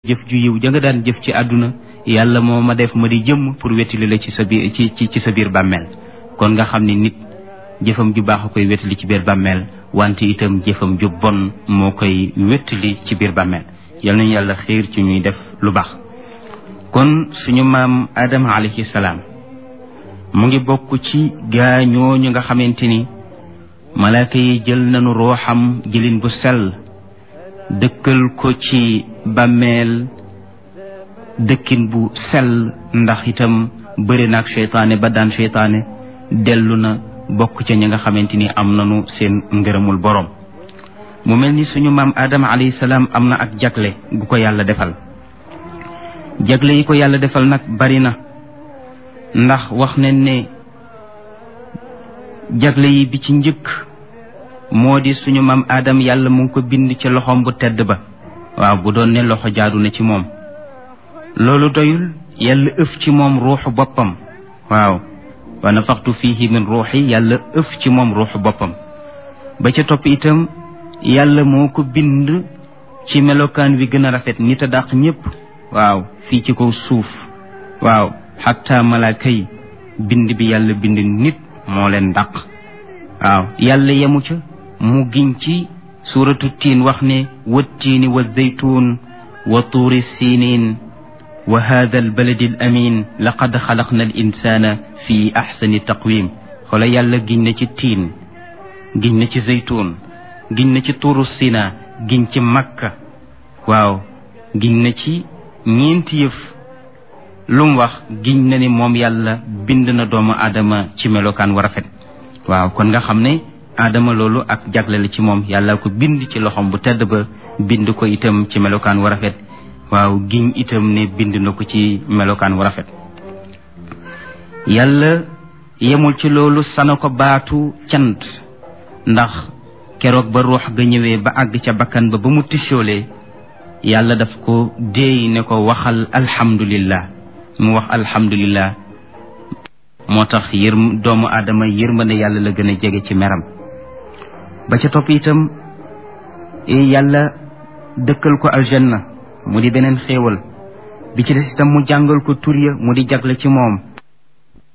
jëf ju yiw ja nga daan jëf ci àdduna yàlla moo ma def ma di jëmm pour wettali la ci sa biir ci ci sa biir bàmmeel kon nga xam ni nit jëfam ju baax a koy wettali ci biir bàmmeel wante itam jëfam ju bon moo koy wettali ci biir bàmmeel yal nañu yàlla xiir ci ñuy def lu baax kon suñu maam Adama alayhi salaam mu ngi bokk ci gaa ñooñu nga xamante ni malaaka yi jël nañu rooxam jëlin bu sell dëkkal ko ci bàmmeel dëkkin bu sell ndax itam bëri na ak seytaane ba daan seytaane dellu na bokk ca ñi nga xamante ni am nañu seen ngërëmul boroom mu mel ni suñu maam Adama alayhi salaam am na ak jagle gu ko yàlla defal jagle yi ko yàlla defal nag bari na ndax wax nañ ne jagle yi bi ci njëkk moo di suñu maam Adam yàlla mu ngi ko bind ci loxoom bu tedd ba waaw bu doon ne loxo jaadu na ci moom loolu doyul yàlla ëf ci moom ruuxu boppam waaw wa nafaxtu fihi min ruuxi yàlla ëf ci moom ruuxu boppam ba ca topp itam yàlla moo ko bind ci melokaan wi gën a rafet nit a dàq ñépp waaw fii ci kaw suuf waaw xatta malaaka yi bind bi yàlla bind nit moo leen dàq waaw yàlla yemu ca mu giñ ci suuratu tiin wax ne wattiini wa zaytuun wa tuuri siiniin wa hada albaladi al amin laqad xalaqna al insana fi axsani taqwim xoola yàlla giñ na ci tiin giñ na ci zaytuun giñ na ci tuuru sina giñ ci makka waaw giñ na ci ñeenti yëf lu mu wax giñ na ni moom yàlla bind na doomu aadama ci melokaan wa rafet waaw kon nga xam ne aadama loolu ak jagle la ci moom yàlla ko bind ci loxoom bu tedd ba bind ko itam ci melokaan wu rafet waaw giñ itam ne bind na ko ci melokaan wu rafet yàlla yemul ci loolu sana ko baatu cant ndax keroog ba ruux ga ñëwee ba àgg ca bakkan ba ba mu tisoolee yàlla daf ko déey ne ko waxal alhamdulillah mu wax alhamdulillah moo tax yër doomu aadama yërmande yàlla la gën a jege ci meram ba ca topp itam yàlla dëkkal ko aljanna mu di beneen xéewal bi ci des itam mu jàngal ko tur ya mu di jagle ci moom